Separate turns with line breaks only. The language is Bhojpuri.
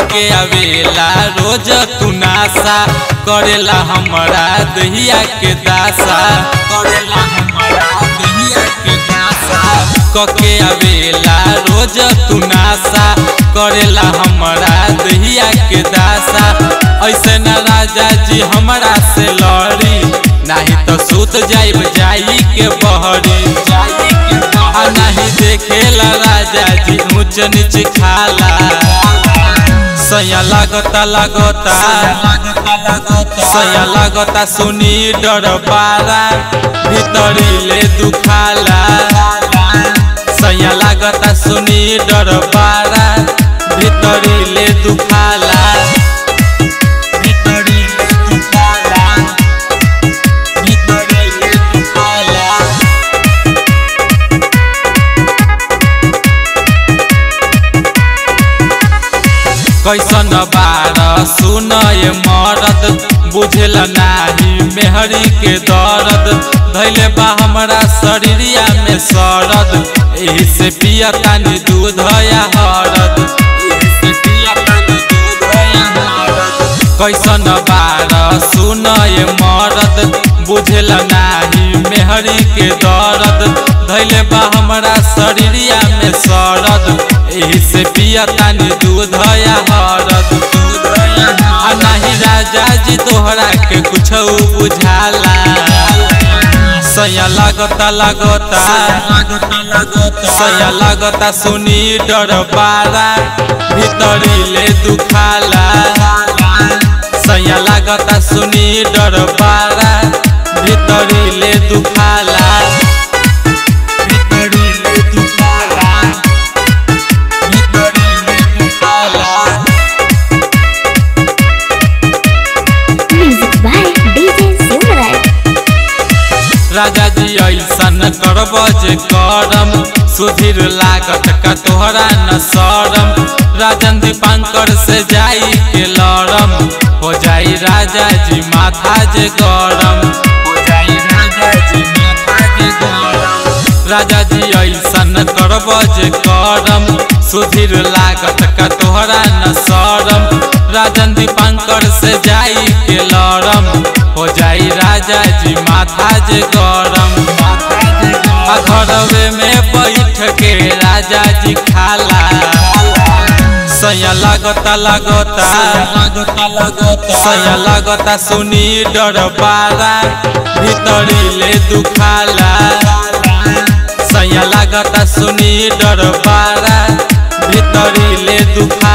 कके आवेला रोज तू नासा करेला हमरा दहिया के दासा करेला हमरा दहिया के दासा कके आवेला रोज तू नासा करेला हमरा दहिया के दासा ऐसे न राजा जी हमरा से लड़ी नाही तो सूत जाइब जाई के बहरी जाई के आ नहीं देखेला राजा जी ऊंच नीच खाला सया लागता लागता सया लागता सुनी डर पारा भीतरी ले दुखाला सया लागता सुनी डर पारा भीतरी ले दुखाला भीतरी ले दुखाला भीतरी ले दुखाला कैसन बार सुन ये मरद बुझल नाही मेहरी के दर्द धैले बा हमरा शरीरिया में सरद एही से पिया तानी दूध या हरद एही से पिया तानी दूध या हरद कैसन बार सुन ये मरद बुझल नाही मेहरी के दर्द धैले बा हमरा शरीरिया में सरद एही से पिया तानी दूध या हरद दूध या आ नाही राजा जी तोहरा के कुछ बुझाला सया लागता लागता सया लागता सुनी डर पारा भीतरी ले दुखाला सया लागता सुनी डर पारा भीतरी ले दुखाला भीतरी ले दुखाला भीतरी ले दुखाला
Music by DJ Silverite.
राजा जी ऐसन करब जे करम सुधीर लागत का तोहरा न सरम राजन दीपांकर से जाई के लड़म हो जाई राजा जी माथा जे गरम हो जाई राजा जी माथा जे गरम राजा जी ऐसन करब जे करम सुधीर लागत का तोहरा न सरम राजन दीपांकर से जाई के लड़म हो जाई राजा जी माथा जे गरम आ घरवे में बैठ के राजा जी खाला सया लागता लागता सया लागता सुनी डर पारा भीतरी ले दुखाला सया लागता सुनी डर पारा भीतरी ले दुखा